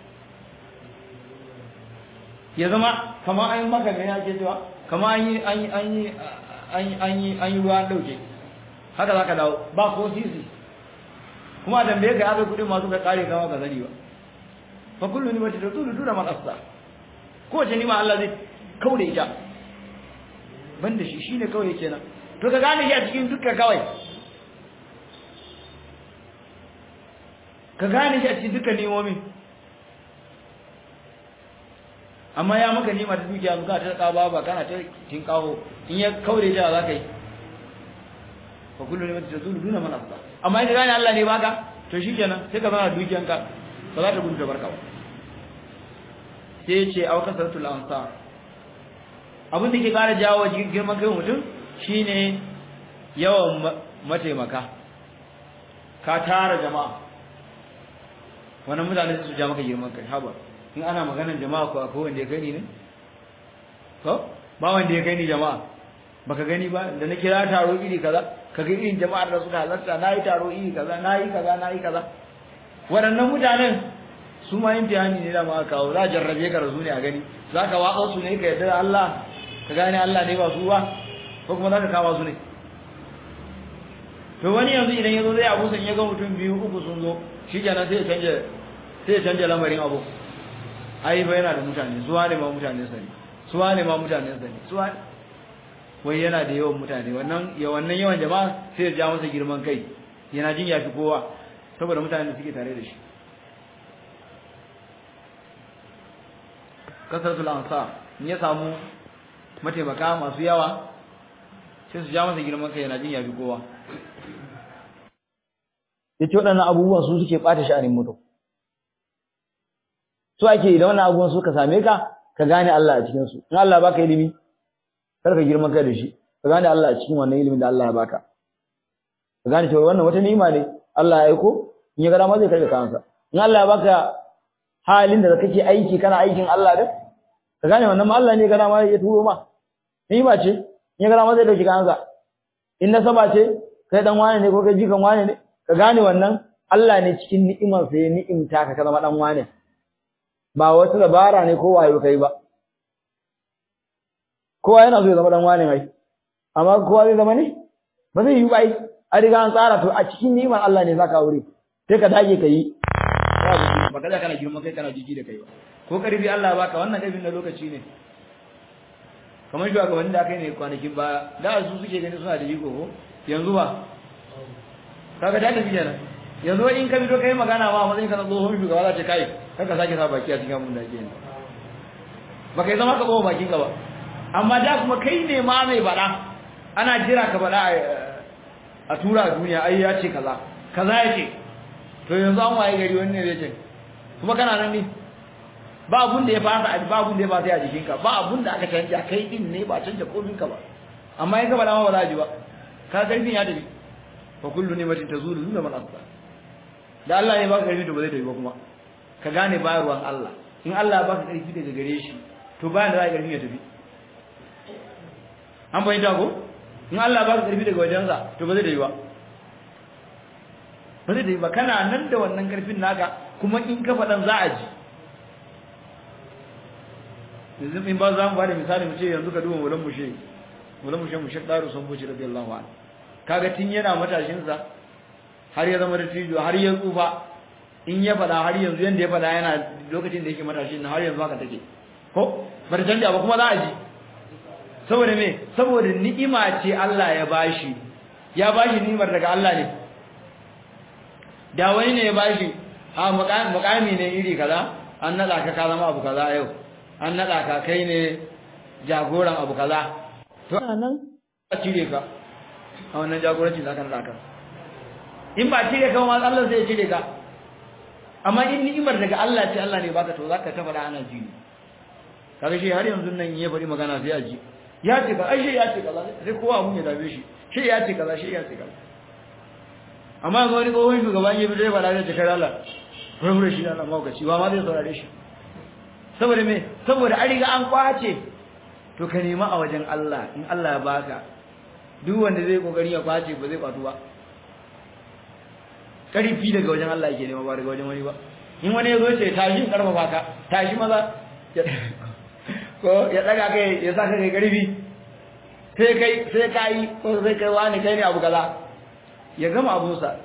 ya zama kama an yi maka mai ake cewa kama an yi an yi an yi an yi an yi ruwa ɗauke haka za ka dawo ba ko sisi kuma a tambaye ka ya zai kuɗin masu ka ƙare kama ka sani ba fa kullu ni mata tulu duna man asta ko wace nima Allah zai kauda ita banda shi shine kawai kenan to ka gane shi a cikin dukkan kawai ka gane shi a cikin dukkan ni'imomin amma ya maka nima ta dukiya zuka ta kaba ba kana ta tinkawo in ya kaure ta za ka yi fa kullu ne ta zulu duna man asba amma in gane Allah ne baka to shikenan sai ka zama dukiyanka ba za ta gudu da barka ba sai ce au kasratul ansar abin da ke kara jawo girman kai mutum shine yawan mataimaka ka tara jama'a wannan mutane su ja maka girman kai haba in ana maganar jama'a ko akwai wanda ya gani ne ko ba wanda ya gani jama'a baka gani ba da na kira taro iri kaza kaga irin jama'ar da suka halarta nayi taro iri kaza nayi kaza nayi kaza waɗannan mutanen su ma imtihani ne da ma kawo za jarrabe ka rasu ne a gani zaka watsa su ne ka yarda da Allah ka gane Allah ne ba su ba ko kuma zaka kawo su ne to wani yanzu idan yazo zai abu san ya ga mutum biyu uku sun zo shi kenan sai ya canja sai ya canja lamarin abu ai ba yana da mutane suwa ne ma mutane sani suwa ne ma mutane sani suwa wai yana da yawan mutane wannan ya wannan yawan jama'a sai ya ja masa girman kai yana jin yafi kowa saboda mutanen da suke tare da shi kasratul ansar in ya samu mataimaka masu yawa sai su ja masa girman kai yana jin yafi kowa yace waɗannan abubuwan su suke ɓata sha'anin mutum so ake idan wannan abubuwan suka same ka ka gane Allah a cikin su in Allah baka ilimi kar ka girman kai da shi ka gane Allah a cikin wannan ilimin da Allah ya baka ka gane cewa wannan wata ni'ima ne Allah ya aiko in ya ga dama zai karɓe kansa in Allah ya baka halin da kake aiki kana aikin Allah da ka gane wannan ma Allah ne ga dama ya turo ma ni'ima ce in ya ga dama zai dauki kansa in nasaba ce kai dan wane ne ko kai jikan wane ne ka gane wannan Allah ne cikin ni'imar sa ya ni'imta ka ka zama dan wane ba wata dabara ne ko wayo kai ba kowa yana so ya zama dan wane mai amma kowa zai zama ne ba zai yi ba ai a riga an tsara to a cikin ni'imar Allah ne zaka aure sai ka dage ka yi ba kada kana girman kai kana jiji da kai ba ko karfi Allah baka wannan karfin na lokaci ne kamar shi ga wanda aka yi ne kwanakin ba da su suke gani suna da jiko ko yanzu ba kaga da tafi kenan yanzu in ka fito kai magana ma matsayin ka na tsohon shugaba za ta kai kanka sake sa baki a cikin abin da ake yi ba kai zama ka koma bakin ka ba amma da kuma kai ne ma mai faɗa ana jira ka faɗa a tura a duniya ai ya ce kaza kaza ya ce to yanzu an waye gari wani ne zai ce kuma kana nan ne ba abun da ya fasa ba abun da ya fasa a jikinka ba abun da aka canja kai din ne ba canja komin ka ba amma in ka faɗa ma ba za a ji ba ka karfin ya tafi fa kullu nimatin tazulu nuna man asba da Allah ya baka karfi to ba zai tafi ba kuma ka gane bayarwan Allah in Allah ya baka karfi daga gare shi to bayan da za ka karfi ya tafi an bayyana ko in Allah ya baka karfi daga wajensa to ba zai tafi ba ba zai tafi ba kana nan da wannan karfin naka kuma in ka faɗan za a ji yanzu in ba za mu ba da misali mu ce yanzu ka duba mulan mushe mulan mushe mushe daru sun buci radiyallahu anhu kaga tun yana matashinsa har ya zama dattijo har ya tsufa in ya faɗa har yanzu yanda ya faɗa yana lokacin da yake matashin har yanzu haka take ko bar canja ba kuma za a ji saboda me saboda ni'ima ce Allah ya bashi ya bashi ni'imar daga Allah ne da wani ne ya bashi a mukami ne iri kaza an nada ka ka zama abu kaza yau an nada ka kai ne jagoran abu kaza to nan a cire ka a wannan jagoranci za ka nada ka in ba cire ka ma Allah zai cire ka amma in ni'imar daga Allah ce Allah ne baka to zaka ta fara ana ji kaga shi har yanzu nan ya bari magana sai a ji ya ce ka ai shi ya ce kaza sai kowa mun ya dabe shi shi ya ce kaza shi ya ce kaza amma ga wani tsohon shugaban ya bi zai fara da jakar Allah rubure shi Allah maukaci ba ma zai saurare shi saboda me saboda an riga an kwace to ka nema a wajen Allah in Allah ya baka duk wanda zai kokari ya kwace ba zai kwatu ba karfi daga wajen Allah yake nema ba daga wajen wani ba in wani ya zo ce tashi in karfafa ka tashi maza ko ya daga kai ya saka kai karfi sai kai sai kai ko sai kai wani kai ne abu kaza ya gama abunsa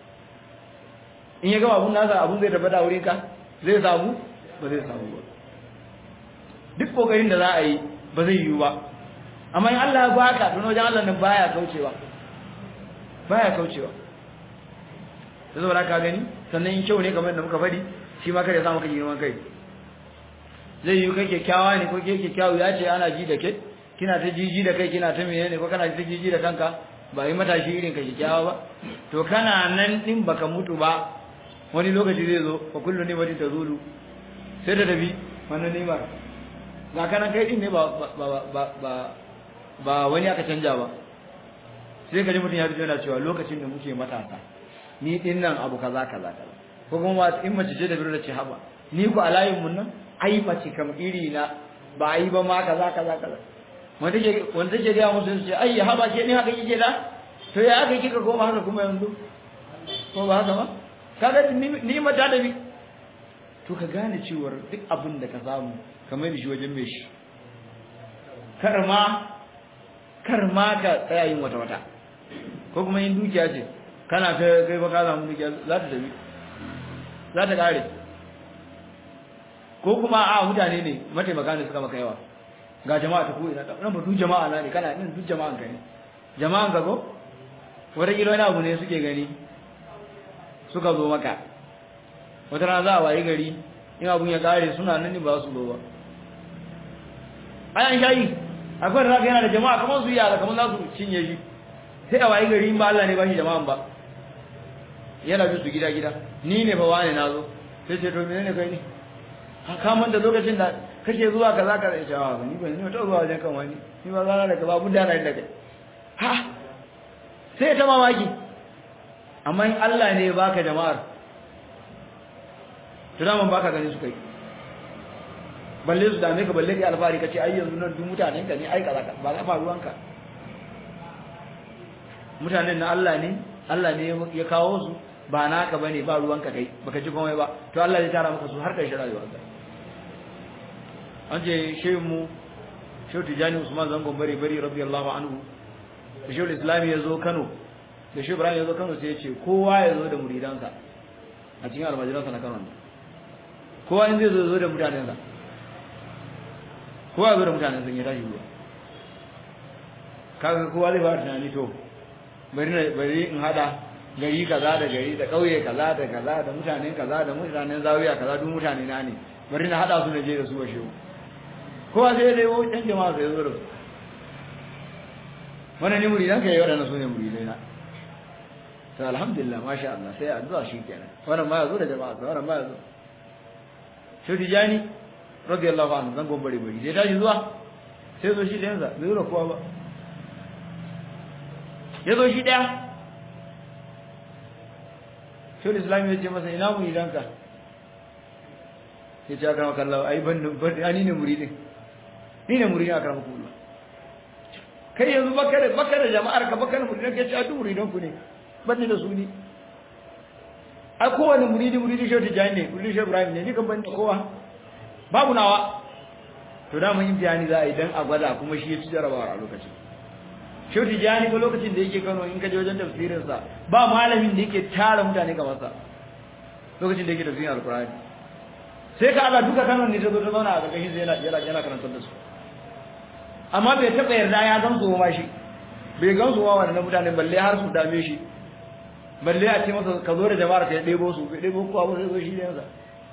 in ya gama abun nasa abun zai tabbata wurin ka zai samu ba zai samu ba duk kokarin da za a yi ba zai yiwu ba amma in Allah ya baka to wajen Allah nan baya kaucewa baya kaucewa sai saboda ka gani sannan in kyau ne kamar yadda muka faɗi shi ma kada ya sa maka girman kai zai yi kai kyakkyawa ne ko ke kyakkyawu ya ce ana ji da ke kina ta jiji da kai kina ta menene ko kana ta jiji da kanka ba yi matashi irin ka kyakkyawa ba to kana nan din baka mutu ba wani lokaci zai zo fa kullu ne wani tazulu sai da tafi wannan nimar ga kanan kai din ne ba ba ba ba ba wani aka canja ba sai ka ji mutum ya fito yana cewa lokacin da muke matasa ni din nan abu kaza kaza kaza ko kuma in mace ce da biro da ce haba ni ku a layin mun nan ai mace kam iri na ba ai ba ma kaza kaza kaza wanda ke wanda ke ga musu ce ai haba ke ni haka kike da to ya haka kika koma haka kuma yanzu ko ba haka ba kaga ni mata da bi to ka gane cewa duk abin da ka samu kamar da shi wajen mai shi kar ma kar ma ka tsaya yin wata wata ko kuma yin dukiya ce kana ta kai ba ka samu dukiya za ta tafi za ta kare ko kuma a mutane ne mataimaka ne suka maka yawa ga jama'a ta koyi nan ba duk jama'a na ne kana yin duk jama'an ka ne jama'an ka ko wata kilo wani abu ne suke gani suka zo maka wata rana za a wayi gari in abun ya kare suna nan ne ba su zo ba ayan shayi akwai da zaka yana da jama'a kamar su yara kamar za su cinye shi sai a wayi gari in ba Allah ne ba shi jama'an ba yana bi su gida gida ni ne fa wani nazo sai ce to menene kai ne ka manta lokacin da kake zuwa kaza ka ce a ni ban ni ta zuwa wajen kan wani ni ba zana da ka ba budda na da kai ha sai ta mamaki amma in Allah ne baka jama'ar to da mun baka gani su kai balle su dame ka balle kai alfari kace ai yanzu nan duk mutanen ka ne ai kaza ka ba ka faruwanka mutanen na Allah ne Allah ne ya kawo su ba naka bane ba ruwanka kai baka ji komai ba to Allah zai tara maka su har kai rayuwarka an ce shehu mu shehu tijani usman zangon bari bari radiyallahu anhu da shehu islami ya zo kano da shehu ibrahim ya zo kano sai ya ce kowa ya zo da muridansa a cikin almajiransa na kano ne kowa in zai zo zo da mutanensa kowa ya zo da mutanensa ya tashi ruwa kaga kowa zai fara tunani to bari bari in hada gari kaza da gari da kauye kaza da kaza da mutanen kaza da mutanen zawiya kaza duk mutane na ne bari na hada su na je da su wa shehu kowa sai dai wo dan jama'a sai zo da su wannan ne muridan kai wadannan su ne muridai na to alhamdulillah masha Allah sai addu'a shikenan wannan ma yazo da jama'a wannan ma yazo shi tijani radiyallahu anhu zan gombare bari sai tashi zuwa sai zo shi da yanzu bai zo kowa ba ya zo shi daya shi islam ya ce masa ina muridanka ya ce aka maka Allah ai ban ni ne muridin ni ne muridin aka maka Allah kai yanzu baka da baka da jama'ar ka baka da muridin ka ce a duk muridan ku ne ban da su ni a kowane muridi muridi shi ta jani ne muridi shi Ibrahim ne ni kan ban da kowa babu nawa to da mun imtihani za a yi dan a gwada kuma shi ya ci jarabawa a lokacin Shehu Tijjani ko lokacin da yake Kano in ka je wajen tafsirin sa ba malamin da yake tara mutane kamar sa lokacin da yake tafsirin Alkur'ani sai ka ala duka Kano ne ta zo ta zauna a ƙarƙashin sai yana yana yana karantar da su amma bai taɓa yarda ya gan su ma shi bai gan su ma wannan mutane balle har su dame shi balle a ce masa ka zo da jama'ar ka ya ɗebo su bai ɗebo kowa ba sai zo shi da yansa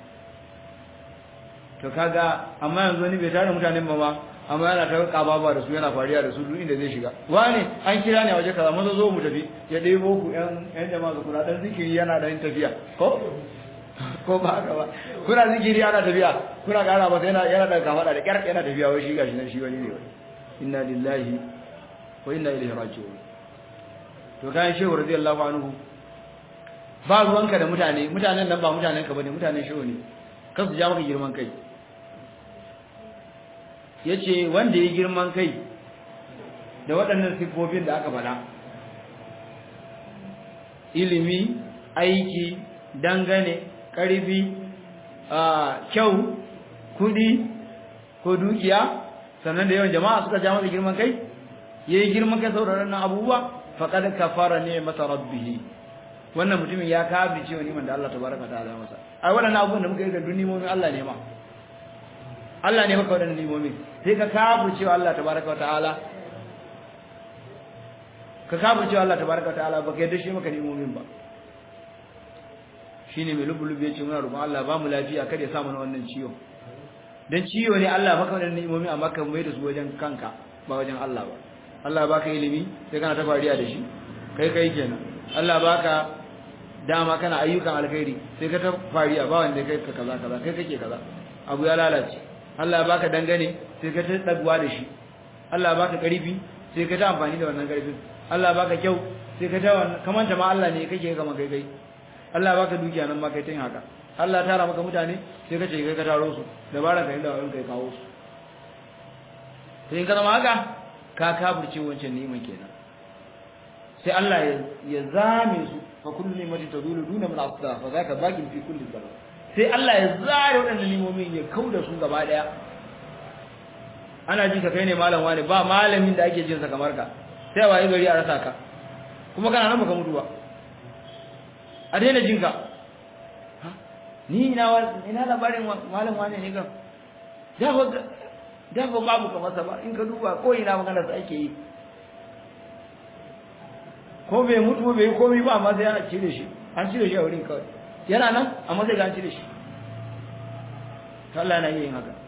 to kaga amma yanzu wani bai tara mutanen ba ma amma yana ta kababa da su yana fariya da su duk inda zai shiga wani an kira ne a waje kaza maza zo mu tafi ya ɗebo ku ƴan ƴan jama'a su kula dan zikiri yana da yin tafiya ko ko ba haka ba kuna zikiri ana tafiya kuna ƙara masa yana yana da kafada da ƙyar yana tafiya wai shi gashi nan shi wani ne wai inna lillahi wa inna ilaihi raji'un to kayan shehu radiyallahu anhu ba ruwanka da mutane mutanen nan ba mutanen ka bane mutanen shehu ne kan su ja maka girman kai yace wanda ya girman kai da waɗannan siffofin da aka faɗa ilimi aiki dangane ƙarfi kyau kudi ko dukiya sannan da yawan jama'a suka ja masa girman kai yayi girman kai saboda wannan abubuwa faqad kafara ne masa rabbihi wannan mutumin ya kafir cewa niman da Allah tabaraka ta'ala masa ai waɗannan abubuwan da muka yi ga dunimomin Allah ne ma Allah ne maka waɗannan nimomin sai ka kafir cewa Allah tabaraka ta'ala ka kafir cewa Allah tabaraka ta'ala baka yadda shi maka nimomin ba shine mai lubulubi yace muna roƙon Allah ba mu lafiya kada ya sa mana wannan ciwo dan ciwo ne Allah maka wannan ni'imomi amma ka mai da su wajen kanka ba wajen Allah ba Allah baka ilimi sai kana ta fariya da shi kai kai kenan Allah baka dama kana ayyukan alkhairi sai ka ta fariya ba wanda kai ka kaza kaza kai kake kaza abu ya lalace Allah baka dangane sai ka ta dagwa da shi Allah baka karfi sai ka ta amfani da wannan karfin Allah baka kyau sai ka ta wannan kamanta ma Allah ne kake kama kai kai Allah baka dukiya nan ma kai tin haka Allah tara maka mutane sai ka ce kai ka taro su dabara ka inda wani kai kawo su sai in ka zama haka ka kafirce wancan neman kenan sai Allah ya zame su fa kullu ni'matin tadulu duna min asda fa zaka baqin fi kulli zaman sai Allah ya zare waɗannan nimomin ya kauda su gaba daya ana ji ka kai ne malam wani ba malamin da ake jin sa kamar ka sai waye gari a rasa ka kuma kana nan baka mutu ba a daina jin ka ni ina ina labarin malam wani ne kan da ba da ba babu kamar sa ba in ka duba ko ina magana sa ake yi ko bai mutu bai komai ba amma sai ana cire shi an cire shi a wurin kawai yana nan amma sai ga an cire shi Allah na yin haka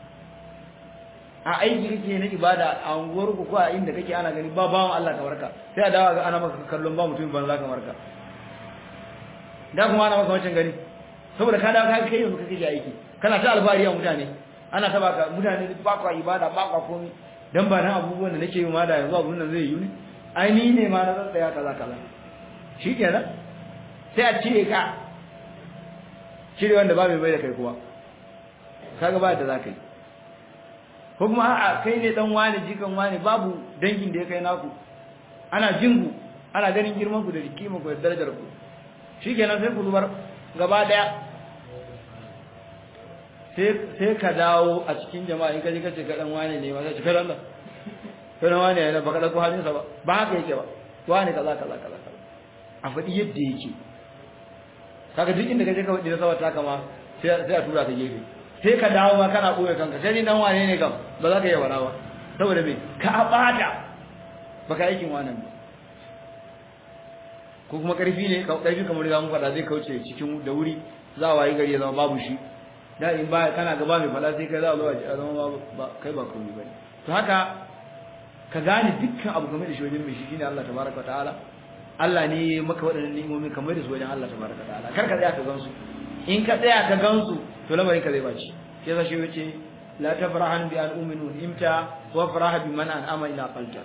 a aiki kake na ibada a unguwar ku ko a inda kake ana gani ba bawan Allah kamar ka sai a dawo ga ana maka kallon ba mutum ban za kamar ka da kuma ana maka wancan gani saboda ka dawo ka kai yanzu kake aiki kana ta alfahari a mutane ana ta baka mutane ba ka ibada ba ka komai dan ba nan abubuwan da nake yi ma da yanzu abun nan zai yi ne ai ni ne ma na tsaya kaza kaza shikenan sai a cire ka cire wanda ba mai bai da kai kuma kaga ba da zaka yi ko kuma a'a kai ne dan wani jikan wani babu dangin da ya kai naku ana jingu ana ganin girman ku da kima ku da darajar ku shikenan sai ku zubar gaba daya sai sai ka dawo a cikin jama'a in ka je ka ce ka dan wani ne ma sai ka Allah kai wani ne baka dauko halin sa ba ba haka yake ba wani kaza kaza kaza a faɗi yadda yake kaga duk inda kaje ka faɗi sawa ta kama sai sai a tura ka gefe sai ka dawo ma kana koyar kanka sai ni dan wane ne kam ba za ka yi wara ba saboda me ka bata baka aikin wannan ba ko kuma karfi ne ka karfi kamar da mun faɗa zai kauce cikin da wuri za a wayi gari ya zama babu shi da in ba kana gaba mai fada sai kai za a zo a zama ba kai ba komai bane to haka ka gane dukkan abu game da shi wajen mai shi shine Allah tabaraka ta'ala Allah ne maka waɗannan ni'imomi kamar da su wajen Allah tabaraka ta'ala kar ka tsaya ka gansu in ka tsaya ka gansu to lamarin ka zai baci sai sa shi yace la tafrahan bi an uminu imta wa faraha bi man an ama ila qalta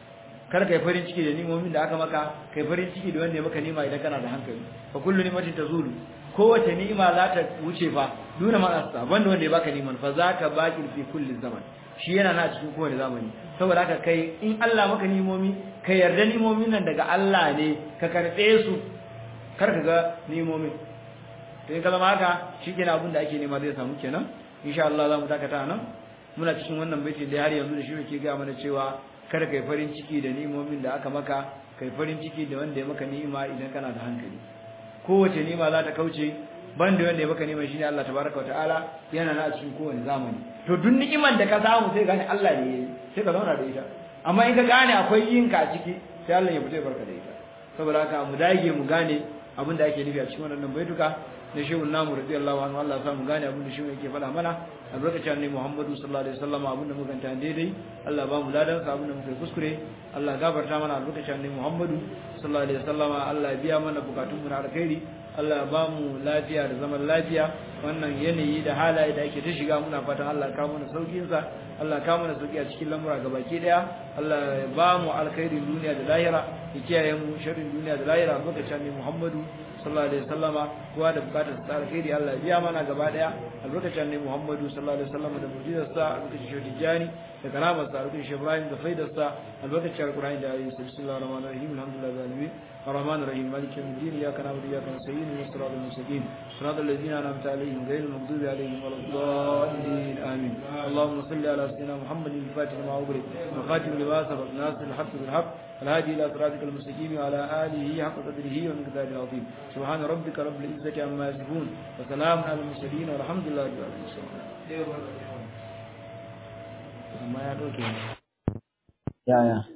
kar kai farin ciki da ni'imomin da aka maka kai farin ciki da wanda ya maka nima idan kana da hankali fa kullu ni'matin tazulu kowace ni'ima za ta wuce fa duna ma asta banda wanda ya baka niman fa zaka baqi fi kulli zaman shi yana na cikin kowane zamani saboda haka kai in Allah maka nimomi ka yarda nimomin nan daga Allah ne ka karbe su kar ka ga nimomin to in ka zama haka shikenan abin da ake nema zai samu kenan insha Allah za mu dakata nan muna cikin wannan baiti da har yanzu da shi yake ga mana cewa kar kai farin ciki da nimomin da aka maka kai farin ciki da wanda ya maka ni'ima idan kana da hankali kowace ni'ima za ta kauce banda wanda ya maka ni'ima shine Allah tabaraka wa ta'ala yana na cikin kowane zamani to duk ni'iman da ka samu sai gane Allah ne sai ka zauna da ita amma in ka gane akwai yin ka a ciki sai Allah ya fito barka da ita saboda haka mu dage mu gane abin da ake nufi a cikin wannan baituka na shehu namu radiyallahu anhu Allah ya sa mu gane abin da shehu yake faɗa mana albarkacin annabi Muhammadu sallallahu alaihi wasallam abin da muka tanta daidai Allah ba mu ladan sa abin da muka kuskure Allah gafarta mana albarkacin annabi Muhammadu sallallahu alaihi wasallam Allah ya biya mana bukatun mu na alkhairi Allah ya ba mu lafiya da zaman lafiya wannan yanayi da halaye da ake ta shiga muna fatan Allah ya kawo mana saukin sa Allah ya kawo mana sauki a cikin lamura gabaki daya Allah ya ba mu alkhairin duniya da lahira ya kiyaye mu sharrin duniya da lahira albarkacin annabi Muhammadu sallallahu alaihi wasallama kowa da bukatar sa alkhairi Allah ya biya mana gaba daya albarkacin annabi Muhammadu sallallahu alaihi wasallama da mu'jizar sa albarkacin shehu Tijani da karamar sa albarkacin shehu Ibrahim da faidar sa albarkacin alqur'ani da ayoyi bismillahir rahmanir rahim alhamdulillahi rabbil alamin الرحمن الرحيم مالك يوم الدين اياك نعبد واياك نستعين اهدنا الصراط المستقيم صراط الذين انعمت عليهم غير المغضوب عليهم ولا الضالين امين اللهم صل على سيدنا محمد الفاتح لما أغلق والخاتم لما سبق ناصر الحق بالحق الهادي الى صراطك المستقيم وعلى اله حق قدره ومقداره العظيم سبحان ربك رب العزه عما يصفون وسلام على المرسلين والحمد لله رب العالمين ya ya